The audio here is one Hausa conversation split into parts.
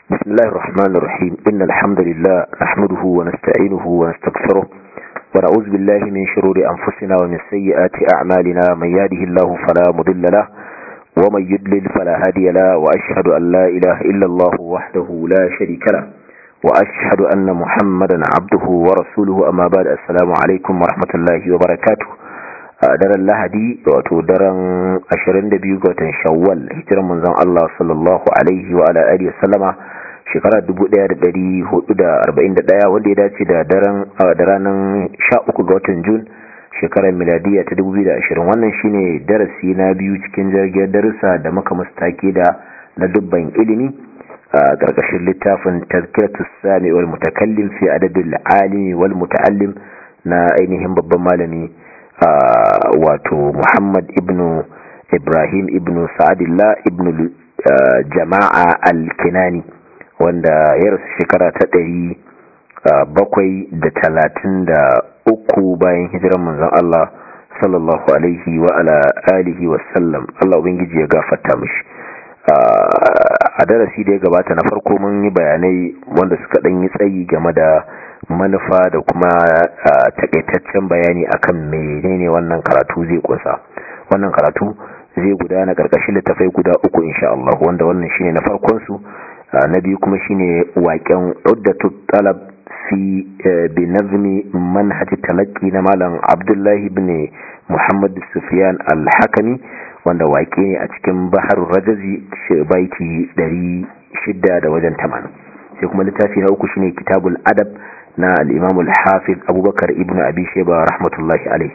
بسم الله الرحمن الرحيم إن الحمد لله نحمده ونستعينه ونستغفره ونعوذ بالله من شرور أنفسنا ومن سيئات أعمالنا من يهده الله فلا مضل له ومن يضلل فلا هادي له وأشهد أن لا إله إلا الله وحده لا شريك له وأشهد أن محمدا عبده ورسوله أما بعد السلام عليكم ورحمة الله وبركاته daren lahadi wato daren 22 ga watan shawwal hijiran manzon Allah sallallahu alaihi wa ala alihi sallama shekara 1441 wanda ya dace da daren da ranar 13 ga watan Jun shekarar miladiya ta 2020 wannan shine darasi na biyu cikin jirgin darussa da muka mustake da na dubban ilimi a ƙarƙashin littafin tazkiratus sami wal mutakallim fi adabil alimi wal muta'allim na ainihin babban malami wato Muhammad ibn Ibrahim ibn Sa'adillah ibn Jama'a al-Kinani wanda ya rasu shekara ta ɗari bakwai da talatin da uku bayan hijiran manzon Allah sallallahu alaihi wa ala alihi wa sallam Allah ubangiji ya gafarta mishi a darasi da ya gabata na farko mun yi bayanai wanda suka ɗan yi tsayi game da manufa da kuma takaitaccen bayani akan menene wannan karatu zai kunsa wannan karatu zai gudana karkashin littafai guda uku insha Allah wanda wannan shine na farkon su na biyu kuma shine waƙen uddatu talab fi bi nazmi manhaj talaqqi na malam Abdullahi ibn Muhammad Sufyan al-Hakami wanda waƙe ne a cikin Bahar Rajazi baiti 600 da wajen 80 sai kuma littafi na uku shine Kitabul Adab na al'imamu al-hafiz abubakar ibn abi sheba rahmatullahi alai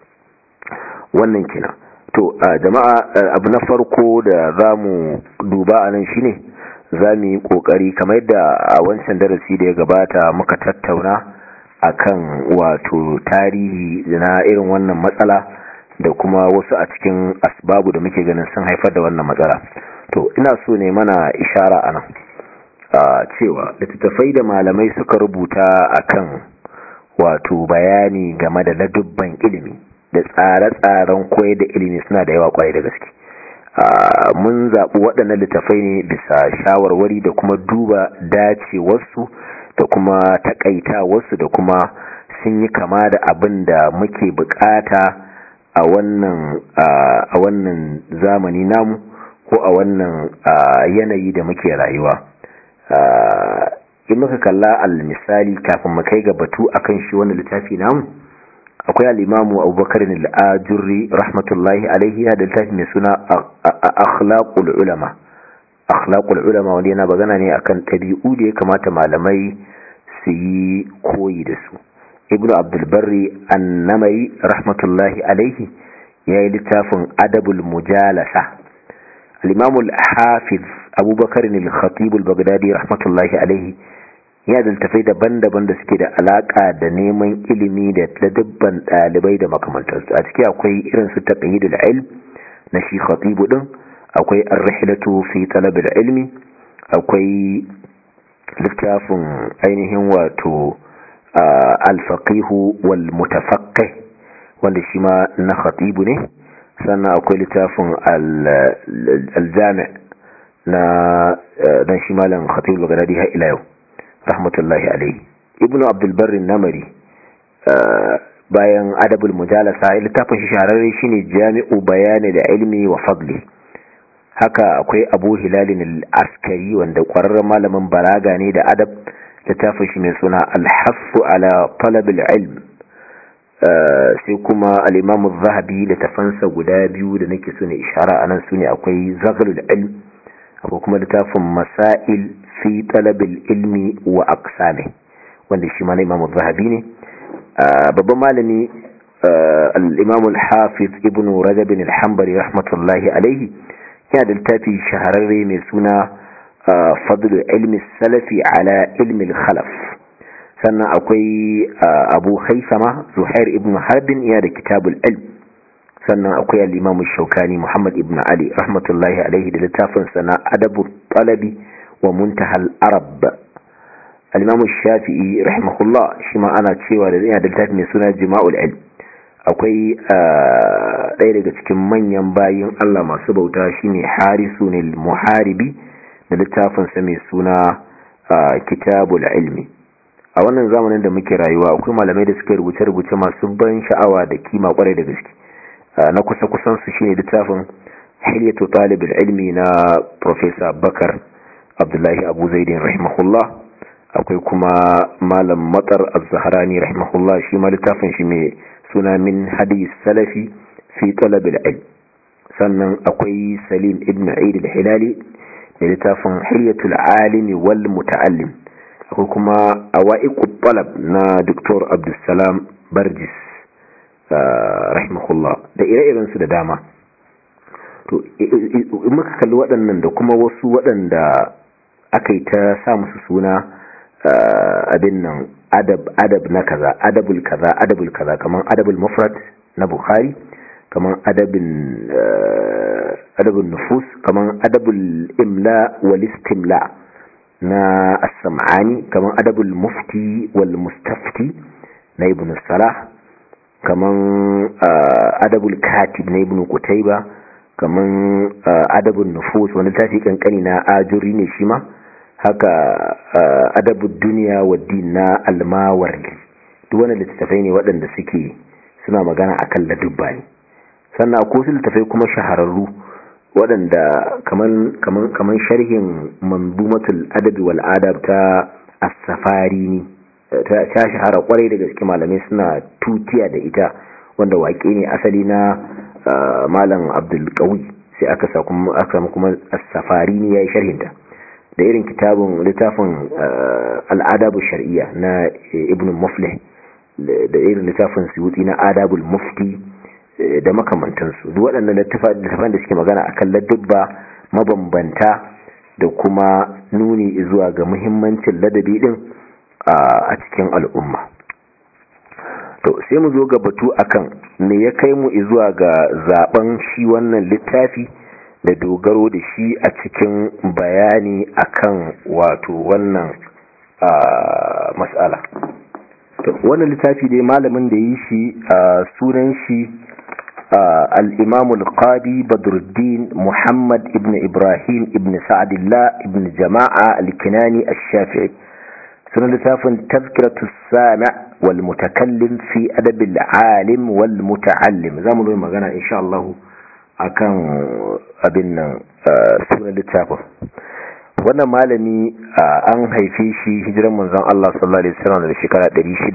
wannan kina to jama'a abu na farko da za mu duba a nan shine za mu yi ƙoƙari kamar yadda a wancan darasi da ya gabata muka tattauna akan wato tarihi na irin wannan matsala da kuma wasu a cikin asbabu da muke ganin sun haifar da wannan matsala to ina so ne mana ishara a nan Uh, cewa littattafai da malamai suka rubuta akan wato bayani game da ladubban ilimi da tsare-tsaren koyar da ilimi suna da yawa kwarai da gaske uh, mun zaɓi waɗannan littattafai ne bisa shawarwari da kuma duba dacewarsu da kuma takaitawarsu da kuma sun yi kama da abin da muke bukata a wannan uh, a wannan zamani namu ko a wannan yanayi da muke rayuwa in muka kalla al-misali kafin mu kai ga batu akan shi wannan littafi namu akwai al-imamu Abubakar al-Ajurri rahmatullahi alaihi da littafi mai suna akhlaqul ulama akhlaqul ulama wanda yana bagana ne akan tabi'u da ya kamata malamai su yi koyi da su ibnu abdul barri an-namai rahmatullahi alaihi yayi littafin adabul mujalasa al-imamu al-hafiz abubakar ne al-khatib al-baghdadi rahmatullahi alaihi ya da tafai daban-daban da suke da alaka da neman ilimi da ladabban dalibai da makamantansu a ciki akwai irin su taqyidul ilm na shi khatib din akwai ar-rihlatu fi talab al-ilmi akwai littafin ainihin wato al-faqih wal mutafaqqih wanda shi ma na khatib ne sannan akwai littafin al-jami' na dan shi malam khatib al-baghdadi har ila yau rahmatullahi alayhi ibnu abdul barr namari bayan adabul mujalasa littafin shi shahararre shine jami'u bayani da ilmi wa fadli haka akwai abu hilalin al-askari wanda kwararren malamin balaga ne da adab littafin shi mai suna al-haffu ala talab al-ilm sai kuma al-imam az-zahabi littafansa guda biyu da nake so ne ishara anan sune akwai zaghlul ilm akwai kuma littafin masail fi talabil ilmi wa aqsami wanda shi ma na imamu zahabi ne babban malami al-imam al-hafiz ibn rajab al-hanbali rahmatullahi alaihi yana da littafi shahararre mai suna fadlu ilmi salafi ala ilmi al-khalaf sannan akwai abu haisama zuhair ibn harbin yana da kitabul ilm sannan akwai al-imam shaukani muhammad ibn ali rahmatullahi alaihi da littafin sana adabu talabi wa muntahal arab al-imam shafi'i rahimahullah shi ma ana cewa da yana da littafi mai suna jima'ul ilm akwai ɗaya daga cikin manyan bayin Allah masu bauta shine harisun al-muharibi da littafinsa mai suna kitabul ilmi a wannan zamanin da muke rayuwa akwai malamai da suka rubuce-rubuce masu ban sha'awa da kima kwarai da gaske na kusa-kusan su shine littafin hilyatu talibul ilmi na professor bakar abdullahi abu zaidin rahimahullah akwai kuma malam matsar az-zahrani rahimahullah shi ma littafin shi mai suna min hadis salafi fi talabil ilm sannan akwai salim ibn aid al-hilali da littafin hilyatul alimi wal muta'allim akwai kuma awaiqut talab na dr abdussalam barjis rahimahullah da ire-iren su da dama to in muka kalli waɗannan da kuma wasu waɗanda aka yi ta sa musu suna abin nan adab adab na kaza adabul kaza adabul kaza kaman adabul mufrad na bukhari kaman adabin adabul nufus kaman adabul imla wal istimla na as-sam'ani kaman adabul mufti wal mustafti na ibn salah kaman adabul katib na ibn qutayba kaman adabul nufus wani tafi kankani na ajuri ne shi ma haka adabu duniya wa din na almawardi duk wani littattafai ne waɗanda suke suna magana akan ladubba ne sannan akwai wasu littattafai kuma shahararru waɗanda kaman sharhin manzumatul adabi wal adab ta as-safari ne ta shahara kwarai da gaske malamai suna tutiya da ita wanda waƙe ne asali na malam abdul qawi sai aka samu kuma as-safari ne yayi sharhinta da irin kitabun littafin al'adabu shari'a na ibn muflih da irin littafin suyuti na adabul mufti da makamantansu duk waɗannan littafan da suke magana akan ladubba mabambanta da kuma nuni zuwa ga muhimmancin ladabi din a cikin al'umma to sai mu zo ga batu akan me ya kai mu zuwa ga zaben shi wannan littafi da dogaro da shi a cikin bayani akan wato wannan mas'ala wannan littafi dai malamin da yi shi sunan shi al-imam al-qadi badruddin muhammad ibn ibrahim ibn sa'adillah ibn jama'a al-kinani ash-shafi'i sunan littafin tazkiratu sami' wal mutakallim fi adab al-alim wal muta'allim zamu yi magana insha Allah akan abin nan sunan littafin wannan malami an haife shi hijiran manzon Allah sallallahu alaihi wasallam da shekara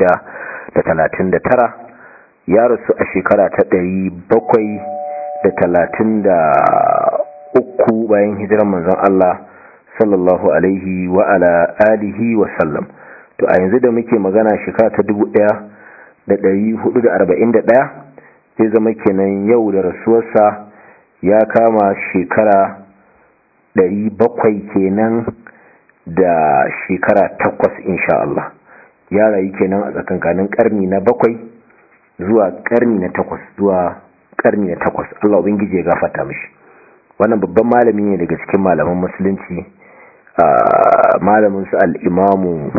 639 ya rasu a shekara ta 733 bayan hijiran manzon Allah sallallahu alaihi wa ala alihi wa sallam to a yanzu da muke magana shekara ta 1441 zai zama kenan yau da rasuwarsa ya kama shekara ɗari bakwai kenan da shekara takwas insha Allah ya rayu kenan a tsakankanin ƙarni na bakwai zuwa ƙarni na takwas zuwa ƙarni na takwas Allah ubangiji ya gafata mishi wannan babban malami ne daga cikin malaman musulunci malamin su al-imamu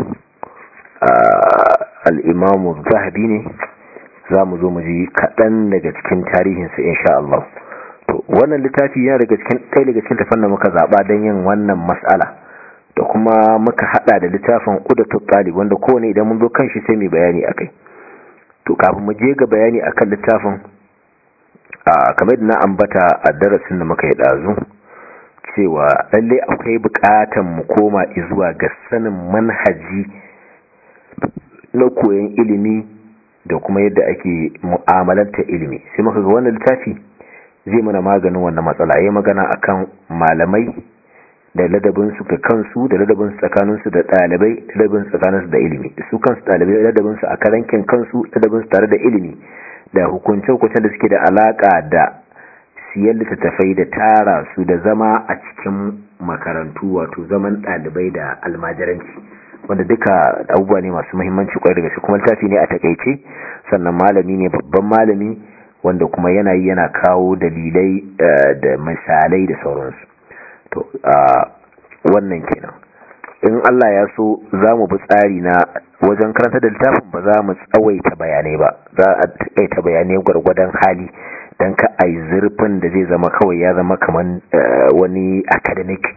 al-imamu zahabi ne za mu zo mu ji kaɗan daga cikin tarihinsa insha Allah to wannan littafi yana daga cikin ɗaya daga cikin tafan da muka zaɓa don yin wannan mas'ala da kuma muka haɗa da littafin ƙudatu talib wanda kowane idan mun zo kan shi sai mai bayani akai to kafin mu je ga bayani akan littafin a kamar da na ambata a darasin da muka yi ɗazu cewa lalle akwai buƙatan mu koma zuwa ga sanin manhaji na koyon ilimi da kuma yadda ake mu'amalanta ilimi sai muka ga wannan littafi zai mana maganin wannan matsala yayi magana akan malamai da ladabin su ga kansu da ladabin su tsakanin su da dalibai da ladabin su tsakanin su da ilimi su kansu dalibai da ladabin su a karankin kansu ladabin su tare da ilimi da hukunce hukuncen da suke da alaka da siyan littattafai da tara su da zama a cikin makarantu wato zaman dalibai da almajiranci wanda duka abubuwa ne masu muhimmanci kwarai daga kuma littafi ne a takaice sannan malami ne babban malami wanda kuma yana yi yana kawo dalilai da misalai da sauransu to wannan kenan in Allah ya so za mu bi tsari na wajen karanta da littafin ba za mu tsawaita bayanai ba za a taƙaita bayanai gwargwadon hali don ka a yi zurfin da zai zama kawai ya zama kamar wani academic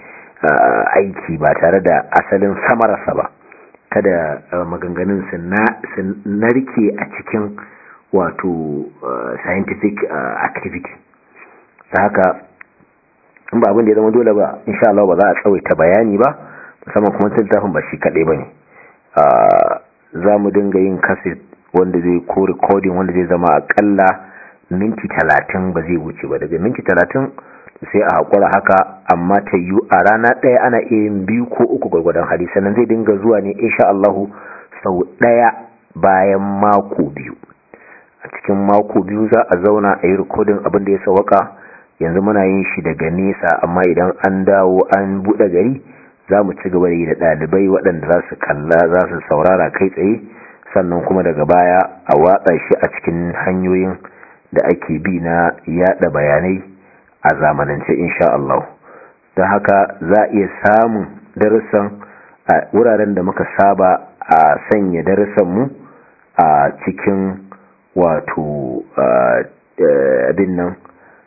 aiki ba tare da asalin samararsa ba kada maganganun su narke a cikin wato scientific activity ta haka in ba abin da ya zama dole ba insha Allah ba za a tsawaita bayani ba musamman kuma littafin ba shi kaɗai ba ne za mu dinga yin kaset wanda zai ko recording wanda zai zama akalla minti talatin ba zai wuce ba daga minti talatin sai a haƙura haka amma ta yiwu a rana ɗaya ana iya yin biyu ko uku gwargwadon hali sannan zai dinga zuwa ne insha Allahu sau ɗaya bayan mako biyu a cikin mako biyu za a zauna a yi rikodin abin da ya sawaka yanzu muna yin shi daga nesa amma idan an dawo an buɗe gari za mu ci gaba da yi da ɗalibai waɗanda za su kalla za su saurara kai tsaye sannan kuma daga baya a watsa shi a cikin hanyoyin da ake bi na yada bayanai a zamanance insha Allah don haka za a iya samun darussan a wuraren da muka saba a sanya darussanmu a cikin wato abin nan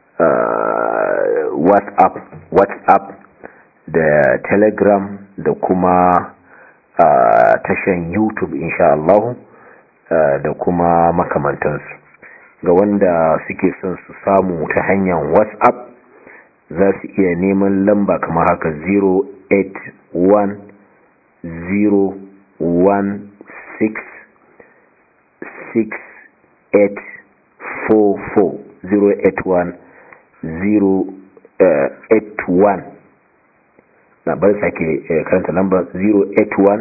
whatsapp whatsapp da telegram da kuma tashan youtube insha Allah da kuma makamantansu ga wanda suke son su samu ta hanyar whatsapp za su iya neman lamba kamar haka 081 081 na bari sake karanta lamba 081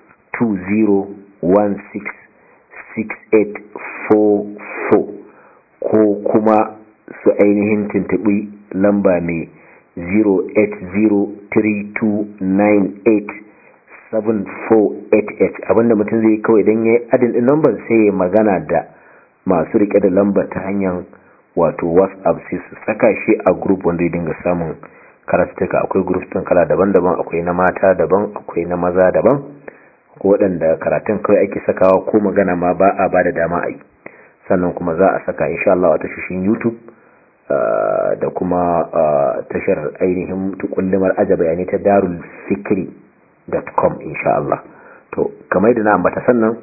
20166844 ko kuma su ainihin tuntuɓi lamba mai 08032987488 abinda mutum zai kawai don ya yi adin ɗin lambar sai ya magana da masu rike da lambar ta hanyar wato whatsapp sai su saka shi a group wanda ya dinga samun karatuka akwai group ɗin kala daban-daban akwai na mata daban akwai na maza daban ko waɗanda karatun kawai ake sakawa ko magana ma ba a ba da dama a yi sannan kuma za a saka insha Allah a tashoshin YouTube da kuma tashar ainihin tukullimar aja bayanai ta darul fikri.com insha Allah to kamar yadda na ambata sannan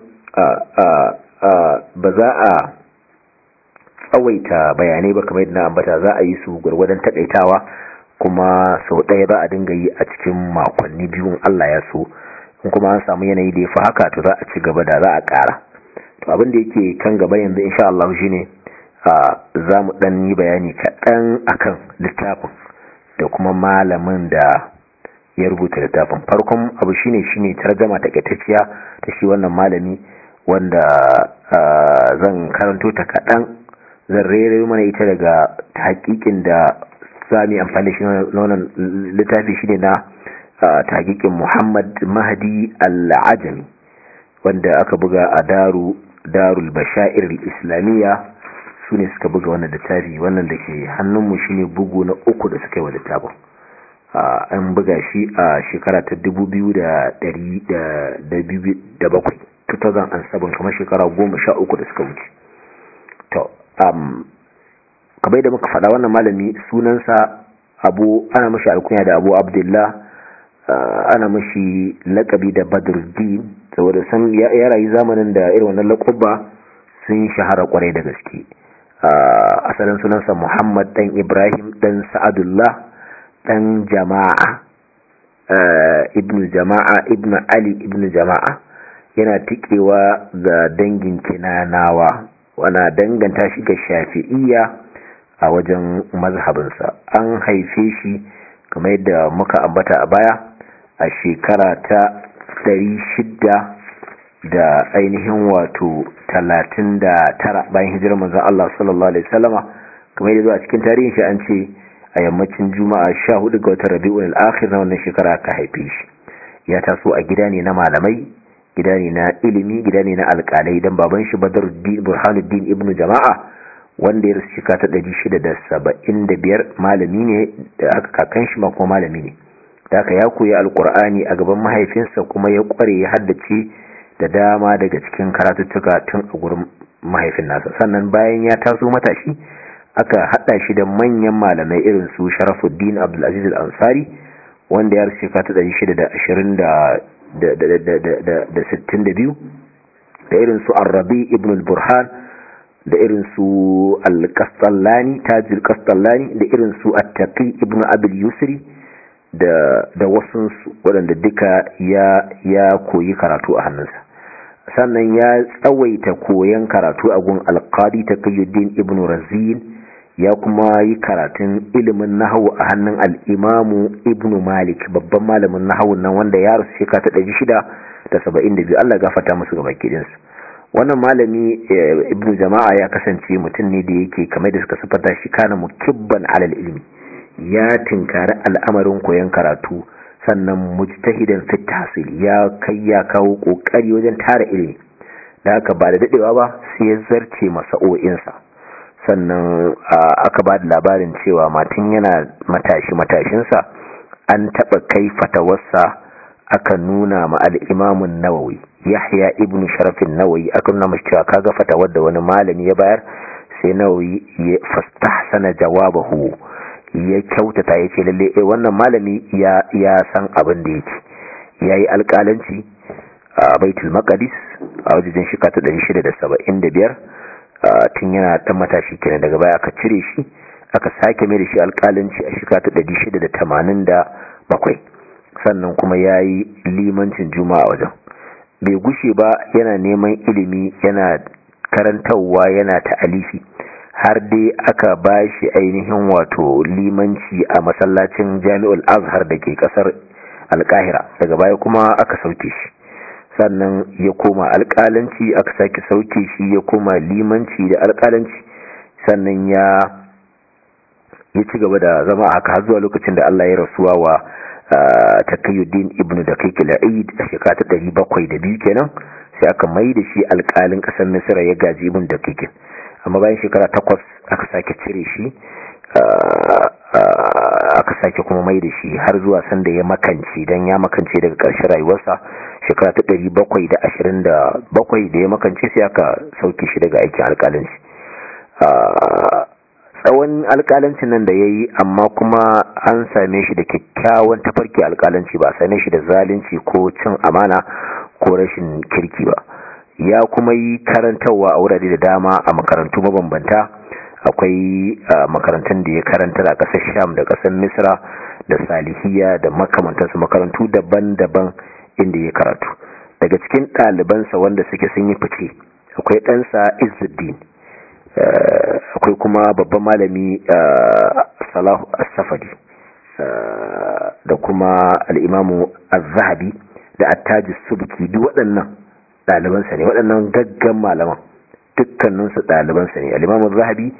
ba za a tsawaita bayanai ba kamar yadda na ambata za a yi su gwargwadon takaitawa kuma sau ɗaya ba a dinga yi a cikin makonni biyun Allah ya so in kuma an samu yanayi da ya fi haka to za a ci gaba da za a ƙara to abin da yake kan gaba yanzu insha Allah shine za mu dan yi bayani kaɗan akan littafin da kuma malamin da ya rubuta littafin farkon abu shine shine tarjama takaitacciya ta shi wannan malami wanda zan karanto ta kaɗan zan rere mana ita daga hakikin da za mu yi amfani da shi wannan littafi shine na tagikin Muhammad Mahdi Al-Ajami wanda aka buga a daru darul bashair al-islamiyya su ne suka buga wannan littafi wannan da ke hannunmu shine bugu na uku da suka yi wa littafin an buga shi a shekara ta 2007 2007 kamar shekara goma sha uku da suka wuce to kamar da muka faɗa wannan malami sunansa abu ana mashi alkunya da abu abdullah ana mashi lakabi da badruddin saboda san ya rayu zamanin da irin wannan laƙuba sun shahara kwarai da gaske asalin sunansa muhammad dan ibrahim dan sa'adullah dan jama'a ibnu jama'a ibnu ali ibnu jama'a yana tikewa ga dangin kinanawa wana danganta shi ga shafi'iyya a wajen mazhabinsa an haife shi kamar yadda muka ambata a baya a shekara ta shida da ainihin wato talatin da tara bayan hijirar manzon Allah sallallahu alaihi wasallama kamar yadda zuwa cikin tarihin shi an ce a yammacin juma'a sha hudu ga watan rabi'ul akhir na wannan shekara ka haife shi ya taso a gida ne na malamai gida ne na ilimi gida ne na alƙalai dan baban shi Badruddin Burhanuddin ibn Jama'a wanda ya rasu shekara ta ɗari shida da saba'in da biyar malami ne da aka kakan shi ma kuma malami ne da aka ya koyi alkur'ani a gaban mahaifinsa kuma ya kware ya haddace da dama daga cikin karatuttuka tun a gurin mahaifin nasa sannan bayan ya taso matashi aka hada shi da manyan malamai irin su sharafuddin abdulaziz al-ansari wanda ya rasu shekara ta 662 da irin su arrabi ibn al-burhan da irin su al-kastallani tajir kastallani da irin su attaqi ibn abil yusri da da wasu waɗanda duka ya ya koyi karatu a hannunsa sannan ya tsawaita koyan karatu a gun alqadi taqiyuddin ibn razin ya kuma yi karatun ilimin nahawu a hannun al'imamu ibn malik babban malamin nahawun nan wanda ya rasu shekara ta ɗari shida da saba'in da biyu allah gafata musu gaba kidinsu wannan malami ibn jama'a ya kasance mutum ne da yake kamar da suka sufata shi kana mukibban alal ilmi ya tinkari al'amarin koyon karatu sannan mujtahidan fit tahsil ya kai ya kawo kokari wajen tara ilimi da haka ba da dadewa ba sai ya zarce masa'o'insa sannan aka ba da labarin cewa matin yana matashi matashinsa an taɓa kai fatawarsa aka nuna ma al'imamun nawawi yahya ibn sharafin nawawi aka nuna mashi cewa kaga fatawar da wani malami ya bayar sai nawawi ya fastahsana jawabahu ya kyautata ya ce lalle eh wannan malami ya ya san abin da yake yayi alƙalanci a baitul maqdis a wajen shekara ta 675 tun yana ta matashi kenan daga baya aka cire shi aka sake mai da shi alƙalanci a shekara ta 687 sannan kuma yayi limancin juma'a wajen bai gushe ba yana neman ilimi yana karantarwa yana ta'alifi har dai aka ba shi ainihin wato limanci a masallacin jami'ul azhar da ke kasar alkahira daga baya kuma aka sauke shi sannan ya koma alkalanci aka sake sauke shi ya koma limanci da alkalanci sannan ya ya ci gaba da zama a haka har zuwa lokacin da Allah ya rasuwa wa taqiyuddin ibn daqiq al-aid a shekara ta 702 kenan sai aka mai da shi alkalin kasar misra ya gaji ibn daqiq amma bayan shekara takwas aka sake cire shi aka sake kuma mai da shi har zuwa sanda ya makance don ya makance daga ƙarshen rayuwarsa shekara ta ɗari bakwai da ashirin da bakwai da ya makance sai aka sauke shi daga aikin alƙalanci tsawon alƙalancin nan da ya yi amma kuma an same shi da kyakkyawan tafarki alƙalanci ba a same shi da zalunci ko cin amana ko rashin kirki ba ya kuma yi karantarwa a wurare da dama a makarantu mabambanta akwai makarantun da ya karantar a ƙasar sham da ƙasar misra da salihiya da makamantarsu makarantu daban-daban inda ya karatu daga cikin ɗalibansa wanda suke sun yi fice akwai ɗansa izuddin akwai kuma babban malami salahu as-safadi da kuma al'imamu az-zahabi da attajis subki duk waɗannan ɗalibansa ne waɗannan gaggan malaman dukkaninsu ɗalibansa ne alimamun zahabi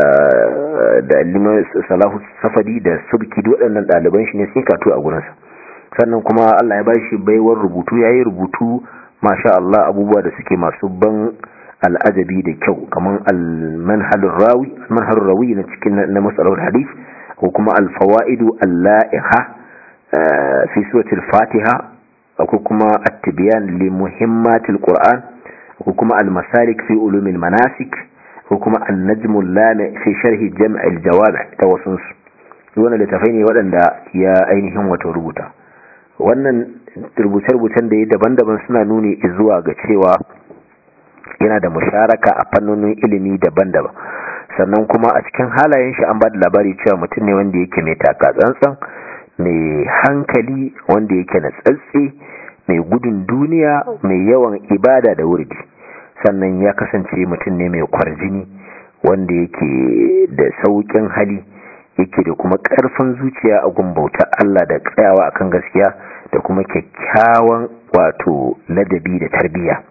da alimamun salahu safadi da subki waɗannan ɗaliban shi ne sun katu a gurinsa sannan kuma allah ya bashi baiwar rubutu ya yi rubutu masha allah abubuwa da suke masu ban al'ajabi da kyau kamar almanhalin rawi almanhalin rawi na cikin na matsalar hadith ko kuma alfawa'idu alla'iha fi suratul fatiha ko kuma at-tibyan li muhimmatil qur'an ko kuma al-masalik fi ulumil manasik ko kuma an-najmul lami fi sharhi jam' al-jawami' ta wasun su wannan littafai ne waɗanda ya ainihin wato rubuta wannan rubuce-rubucen da ya daban-daban suna nuni zuwa ga cewa yana da musharaka a fannonin ilimi daban-daban sannan kuma a cikin halayen shi an ba da labari cewa mutum ne wanda yake mai taka tsantsan mai hankali wanda yake na tsatsi mai gudun duniya mai yawan ibada da wurdi sannan ya kasance mutum ne mai kwarjini wanda yake da saukin hali yake da kuma karfin zuciya a gumbauta Allah da tsayawa akan gaskiya da kuma kyakkyawan wato ladabi da tarbiyya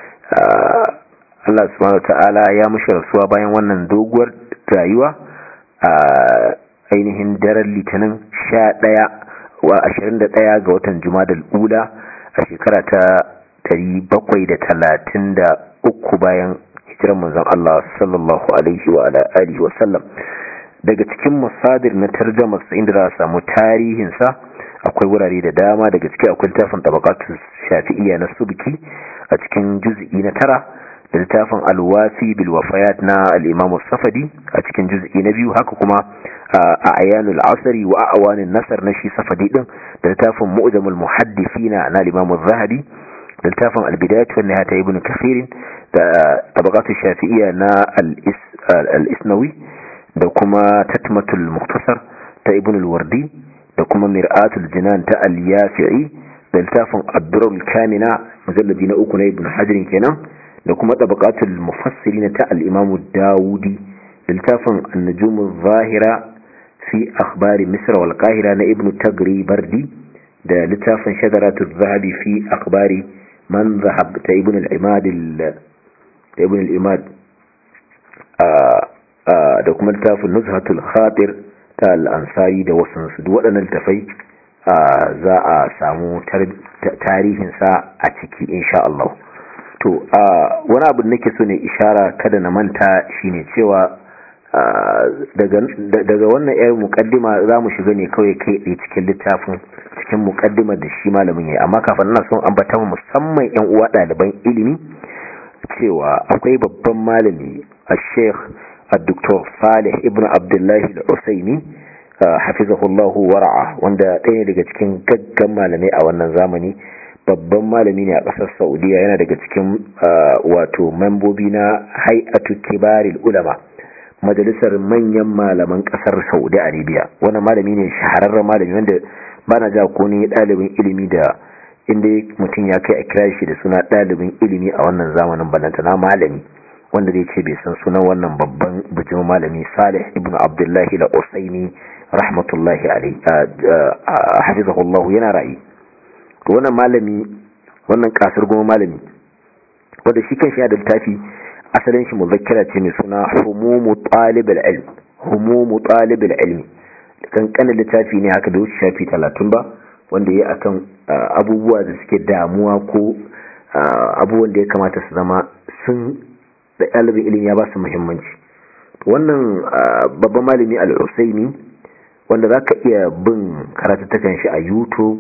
Allah subhanahu ta'ala ya mushi rasuwa bayan wannan doguwar rayuwa a ainihin daren litinin sha ɗaya wa ashirin da ɗaya ga watan jumadal ula a shekara ta dari bakwai da talatin da uku bayan hijirar manzon Allah sallallahu alaihi wa alihi wa sallam daga cikin masadir na tarjama sa inda za a samu tarihinsa akwai wurare da dama daga ciki akwai littafin tabaqatu shafi'iyya na subki a cikin juz'i na tara da littafin alwafi bil wafayat na al-imam safadi a cikin juz'i na biyu haka kuma a ayanul asri wa awanin nasar na shi safadi din da littafin mu'jamul muhaddithina na al-imam az-zahabi da littafin al-bidayat wa nihayat ibn kathir da tabaqat shafi'iyya na al-isnawi da kuma tatmatul mukhtasar ta ibn al-wardi da kuma mir'atul jinan ta al-yafi'i da littafin ad-durrul kamina mujalladi na uku na ibn hajar kenan da kuma tabaqatul mufassirin ta al-imam dawudi da littafin an-nujum adh-dhahira fi akhbar misr wal qahira na ibn tagri bardi da littafin shadaratul zahabi fi akhbari man zahab ta ibn al-imad ta ibn al-imad da kuma littafin nuzhatul khatir ta al-ansari da wasansu duk waɗannan littafai za a samu tarihinsa a ciki insha Allah to wani abu nake so ne ishara kada na manta shine cewa daga wannan yar mukaddima za mu shiga ne kawai kai ɗaya cikin littafin cikin mukaddimar da shi malamin yayi amma kafin na son ambata musamman yan uwa ɗaliban ilimi cewa akwai babban malami a sheikh الدكتور صالح ابن عبد الله العسيمي حفظه الله ورعاه wanda ɗaya daga cikin gaggan malamai a wannan zamani babban malami ne a ƙasar saudiya yana daga cikin wato membobi na hay'atu kibaril ulama majalisar manyan malaman ƙasar saudi arabia wannan malami ne shahararren malami wanda ba na ja ko ne ɗalibin ilimi da inda mutum ya kai a kira shi da suna ɗalibin ilimi a wannan zamanin balantana malami wanda zai ce bai san sunan wannan babban bijimin malami salih ibn abdullahi da usaini rahmatullahi alai hafizahullahu yana rayu to wannan malami wannan kasar goma malami wanda shi kan shi da littafi asalin shi muzakkira ce mai suna humumu talibul ilm humumu talibul ilmi kankanin littafi ne haka da wuce shafi talatin ba wanda ya akan abubuwa da suke damuwa ko abubuwan da ya kamata su zama sun da ɗalibin ilimi ya ba su muhimmanci wannan babban malami al'usaini wanda za ka iya bin karatattakan shi a youtube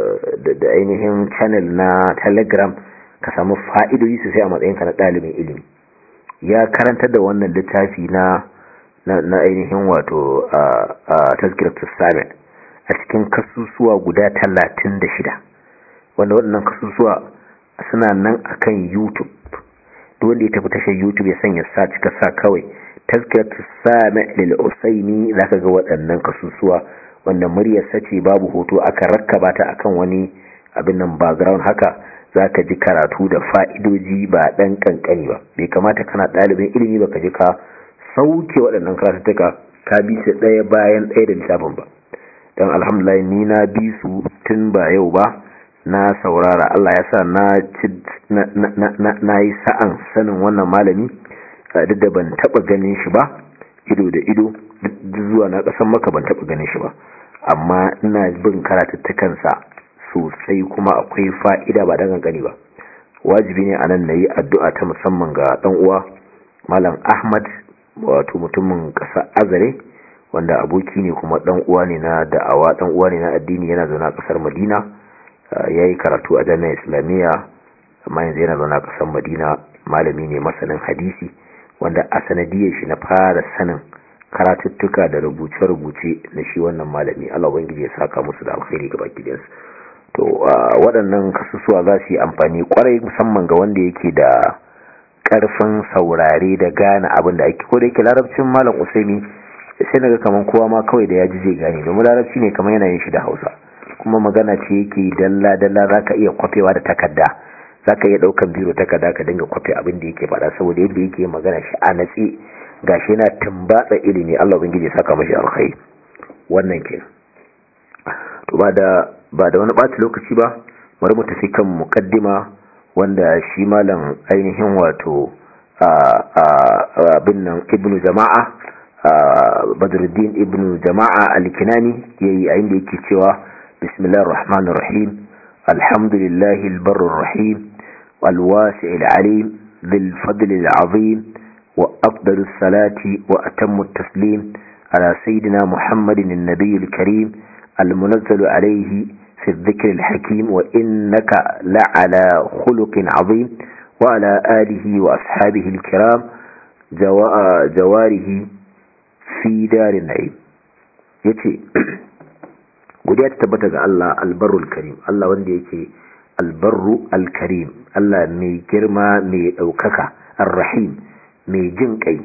da ainihin channel na telegram ka samu fa'idoyi sosai a matsayinka na ɗalibin ilimi ya karanta da wannan littafi na na ainihin wato a tazkiratus sami a cikin kasusuwa guda talatin da shida wanda waɗannan kasusuwa suna nan akan youtube duk wanda ya tafi tashar youtube ya sanya sa cika sa kawai tazkiratu sami lil usaini zaka ga waɗannan kasusuwa wanda muryar sace babu hoto aka rakkaba ta akan wani abin nan background haka zaka ji karatu da fa'idoji ba dan kankani ba bai kamata kana ɗalibin ilimi ba ka ji ka sauke waɗannan karatuttuka ka bi su ɗaya bayan ɗaya da lissafin ba don alhamdulillah ni na bi su tun ba yau ba na saurara Allah ya sa na yi sa'an sanin wannan malami duk da ban taba ganin shi ba ido da ido zuwa na kasan maka ban taba ganin shi ba amma ina bin karatuttukansa sosai kuma akwai fa'ida ba dan gani ba wajibi ne anan na yi addu'a ta musamman ga dan uwa malam ahmad wato mutumin ƙasa azare wanda aboki ne kuma dan uwa ne na da'awa dan uwa ne na addini yana zaune a ƙasar madina ya yi karatu a jami'ar islamiyya amma yanzu yana zaune a ƙasar madina malami ne masanin hadisi wanda a sanadiyar shi na fara sanin karatuttuka da rubuce-rubuce na shi wannan malami Allah ubangiji ya saka musu da alkhairi ga baki ɗayansu to waɗannan kasusuwa za su yi amfani kwarai musamman ga wanda yake da ƙarfin saurare da gane abin da ake ko da yake larabcin malam usaini sai naga kaman kowa ma kawai da ya ji zai gane domin larabci ne kamar yana yin shi da hausa kuma magana ce yake dalla dalla zaka iya kwafewa da takarda zaka iya daukan biro takarda ka dinga kwafe abin da yake faɗa saboda yadda yake magana shi a natsi gashi yana tumbatsa ilimi Allah ubangiji ya saka mashi alkhairi wannan ke to ba da ba da wani ɓata lokaci ba bari mu tafi kan muqaddima wanda shi malam ainihin wato abin nan ibnu jama'a badruddin ibnu jama'a al-kinani yayi a inda yake cewa bismillahir rahmanir rahim alhamdulillahi al-barr rahim wal-wasi' al-alim dhil fadl al-azim wa afdalu salati wa atammu at-taslim ala sayyidina muhammadin an-nabiy al-karim al-munazzal alayhi في الذكر الحكيم وإنك لعلى خلق عظيم wa ala alihi wa ashabihi al-kiram jawarihi fi darin na'im yace godiya ta tabbata ga Allah albarrul karim Allah wanda yake albarru alkarim Allah mai girma mai daukaka arrahim mai jin kai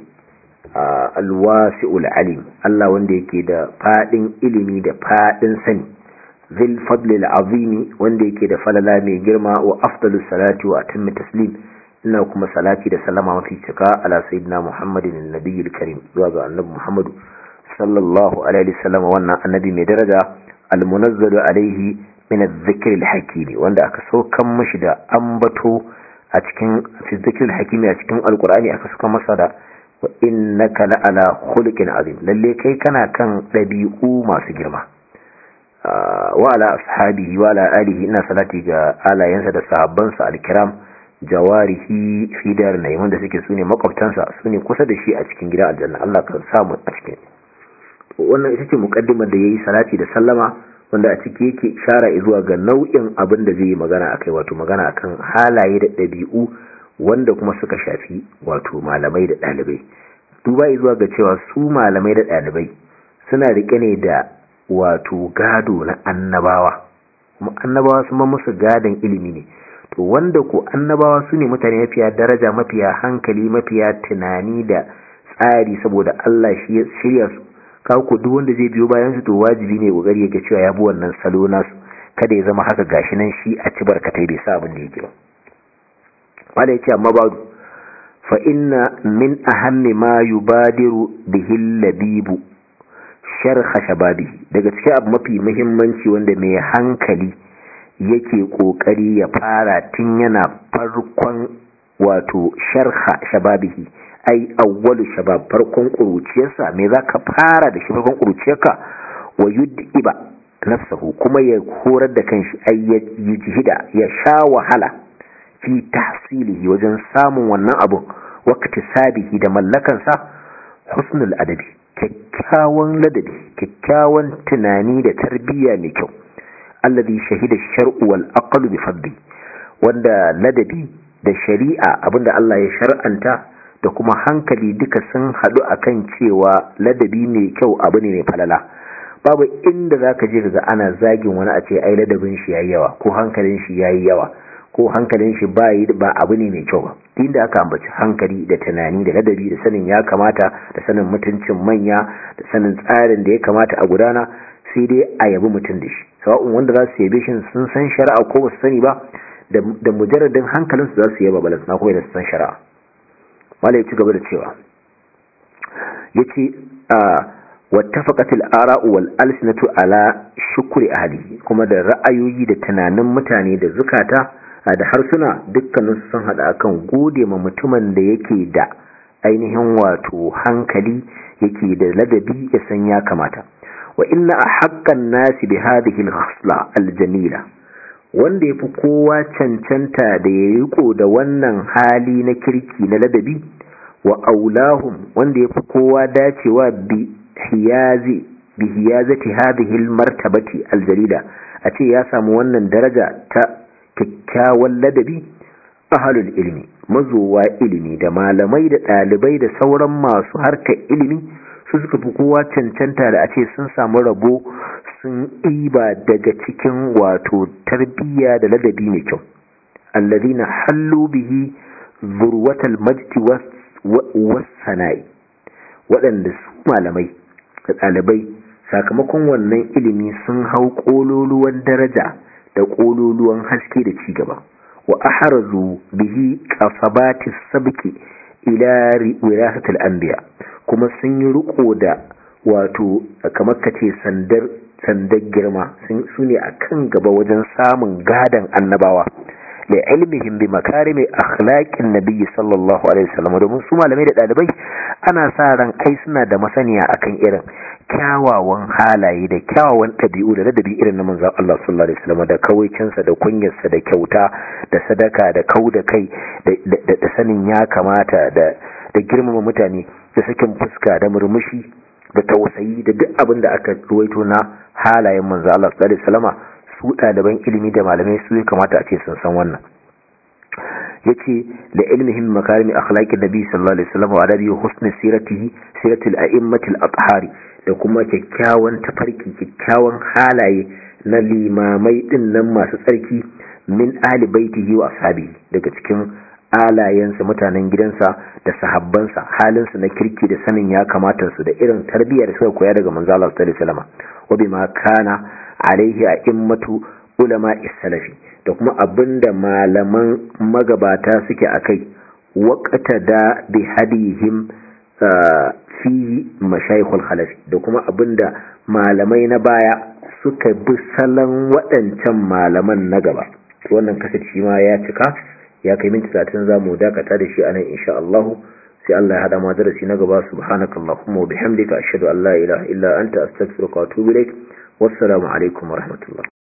alwasi'ul alim Allah wanda yake da fadin ilimi da fadin sani zil fadlil azimi wanda yake da falala mai girma wa afdalus salati wa atammi taslim ina kuma salati da salama mafi cika ala sayyidina muhammadin annabiyil karim zuwa ga annabi muhammadu sallallahu alaihi wasallam wannan annabi mai daraja almunazzalu alaihi min adh-dhikr al-hakim wanda aka saukan mashi da ambato a cikin fi dhikr al-hakim a cikin alqur'ani aka saukan masa da wa innaka la ala khuluqin azim lalle kai kana kan dabi'u masu girma wa ala ashabihi wa ala alihi ina salati ga alayensa da sahabbansa al-kiram jawarihi fi dar nayi wanda suke sune makwabtansa sune kusa da shi a cikin gidan aljanna Allah ka samu a cikin wannan ita ce mukaddimar da yayi salati da sallama wanda a ciki yake shara zuwa ga nau'in abin da zai yi magana akai wato magana akan halaye da ɗabi'u wanda kuma suka shafi wato malamai da ɗalibai duba zuwa ga cewa su malamai da ɗalibai suna rike ne da wato gado na annabawa kuma annabawa sun ba musu gadon ilimi ne to wanda ko annabawa su ne mutane mafiya daraja mafiya hankali mafiya tunani da tsari saboda Allah shi ya shirya su kawo duk wanda zai biyo bayan su to wajibi ne kokari ya ga cewa ya bi wannan salo nasu kada ya zama haka gashi nan shi a ci barkatai bai sa abin da yake ba wanda yace amma ba'du fa inna min ahammi ma yubadiru bihi labibu sharha shababi daga cikin abu mafi muhimmanci wanda mai hankali yake kokari ya fara tun yana farkon wato sharha shababihi ai awwalu shabab farkon kuruciyarsa me zaka fara da shi farkon kuruciyarka wa yud'iba nafsahu kuma ya horar da kanshi ai ya yujhida ya sha wahala fi tahsilihi wajen samun wannan abun waqti sabihi da mallakansa husnul adabi kyakkyawan ladabi kyakkyawan tunani da tarbiyya mai kyau alladhi shahida ash-shar'u wal aqlu bi fadli wanda ladabi da shari'a abinda Allah ya shar'anta da kuma hankali duka sun haɗu akan cewa ladabi mai kyau abu ne mai falala babu inda zaka je daga ana zagin wani a ce ai ladabin shi yayi yawa ko hankalin shi yayi yawa ko hankalin shi ba ba abu ne mai kyau ba inda aka ambaci hankali da tunani da ladabi da sanin ya kamata da sanin mutuncin manya da sanin tsarin da ya kamata a gudana sai dai a yabi mutum da shi sawa'un wanda za su yabe shi sun san shari'a ko ba su sani ba da mujarradin hankalinsu za su yaba balance na kuma da su san shari'a wala ya ci gaba da cewa ya ce wattafaqatil ara'u wal alsinatu ala shukri ahli kuma da ra'ayoyi da tunanin mutane da zukata da harsuna dukkanin sun hada akan gode ma mutumin da yake da ainihin wato hankali yake da ladabi ya san ya kamata wa inna ahaqqan nasi bi hadhihi al-khasla al-jamila wanda yafi kowa cancanta da ya riko da wannan hali na kirki na ladabi wa aulahum wanda yafi kowa dacewa bi hiyazi bi hiyazati hadhihi al-martabati al-jalila a ce ya samu wannan daraja ta kyakkyawan ladabi ahalul ilmi mazowa ilimi da malamai da ɗalibai da sauran masu harkar ilimi su suka fi kowa cancanta da a ce sun samu rabo sun ɗiba daga cikin wato tarbiyya da ladabi mai kyau allazina hallu bihi zurwatal majdi wasana'i waɗanda su malamai da ɗalibai sakamakon wannan ilimi sun hau ƙololuwan daraja da ƙololuwan haske da cigaba wa aharazu bihi qasabati sabki ila wirasatil anbiya kuma sun yi riko da wato kamar kace sandar sandar girma su ne akan gaba wajen samun gadan annabawa da ilmihim bi makarimi akhlaqin nabiy sallallahu alaihi wasallam domin su malamai da dalibai ana sa ran ai suna da masaniya akan irin kyawawan halaye da kyawawan ɗabi'u da ladabi irin na manzon Allah sallallahu alaihi wasallam da kawaicinsa da kunyarsa da kyauta da sadaka da kau da kai da sanin ya kamata da da girmama mutane da sakin fuska da murmushi da tausayi da duk abin da aka ruwaito na halayen manzon Allah sallallahu alaihi wasallam su ɗaliban ilimi da malamai su ya kamata a ce sun san wannan yace da ilmihim makarimi akhlaqin nabi sallallahu alaihi wasallam wa adabi husni siratihi siratil a'immatil athhari da kuma kyakkyawan tafarki kyakkyawan halaye na limamai din nan masu tsarki min ahli baitihi wa ashabi daga cikin alayensa mutanen gidansa da sahabbansa halinsu na kirki da sanin ya kamata su da irin tarbiyyar da suka koya daga manzo Allah sallallahu alaihi wasallam wa bima kana alaihi a'immatu ulama salafi da kuma abinda malaman magabata suke akai waqata da bi hadihim fi mashayikhul khalafi da kuma abinda malamai na baya suka bi salon waɗancan malaman na gaba wannan kasace ma ya cika ya kai minti 30 zamu dakata da shi anan insha Allah sai Allah ya hada mu darasi na gaba subhanakallahumma wa bihamdika ashhadu an la ilaha illa anta astaghfiruka wa atubu ilaik wassalamu alaikum wa rahmatullah